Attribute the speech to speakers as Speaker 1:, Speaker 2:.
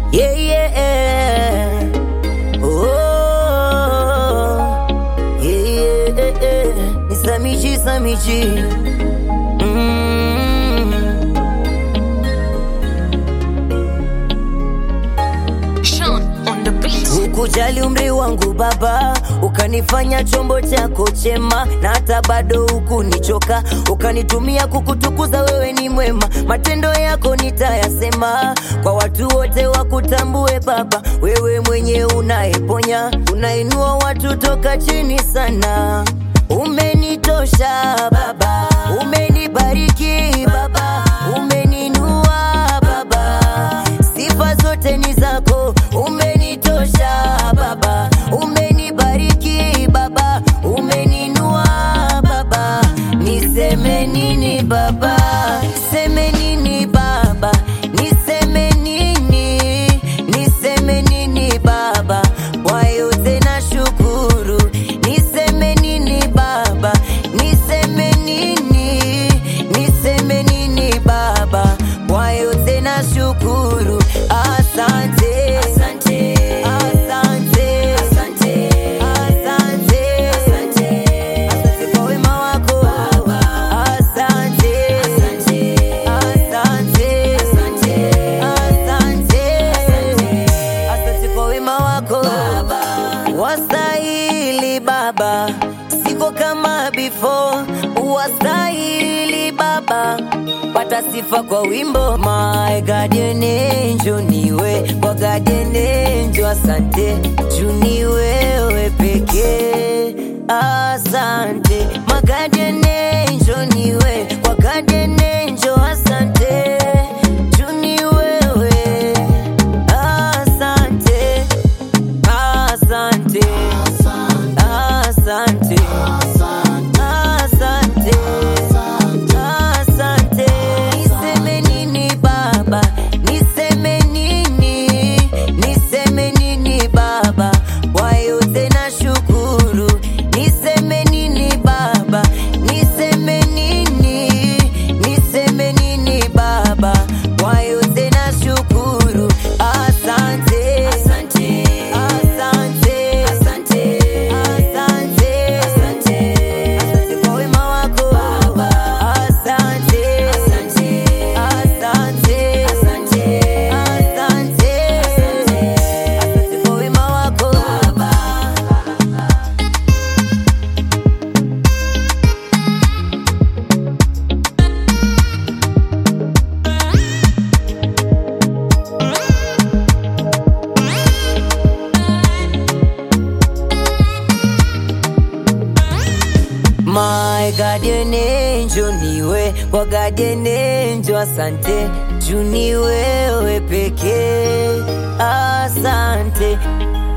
Speaker 1: Yeah, yeah. Oh, yeah, yeah. Ni Samichi, Samichi. Mm.
Speaker 2: Sean on the beat.
Speaker 1: Hukujali umri wangu baba, ukanifanya chombo chako chema, na hata bado hukunichoka, ukanitumia kukutukuza. Wewe ni mwema, matendo yako nitayasema kwa watu wote wakutambue Baba. Wewe mwenye unayeponya, unainua watu toka chini sana. Umenitosha Baba, umenibariki Baba, umeninua Baba, sifa zote ni zako. Umenitosha Baba, umenibariki Baba, umeninua Baba, niseme nini Baba, niseme nini Baba, niseme nini, niseme nini Baba, kwa yote na shukuru, niseme nini Baba, niseme nini, niseme nini Baba, kwa yote na shukuru, asante, asante, asante, asante, asante, asante, asante kwa wema wako Baba, asante, asante, asante, asante, asante, asante kwa wema wako Baba, wastahili Baba, siko kama before, wastahili Baba, pata sifa kwa wimbo my guardian angel, niwe kwa guardian angel, asante juu ni wewe pekee, asante my guardian angel, niwe kwa guardian angel, asante juu ni wewe, asante Asante, asante, asante, asante. Niseme nini Baba, niseme nini, niseme nini Baba, kwa yote na shukuru. Niseme nini Baba, niseme nini, niseme nini Baba, kwa yote na shukuru. Asante, asante, asante, asante, asante, asante, asante kwa wema wako Baba. Asante, asante, asante, asante, asante, asante kwa wema wako Baba. My guardian angel niwe kwa guardian angel, asante juu ni wewe pekee, asante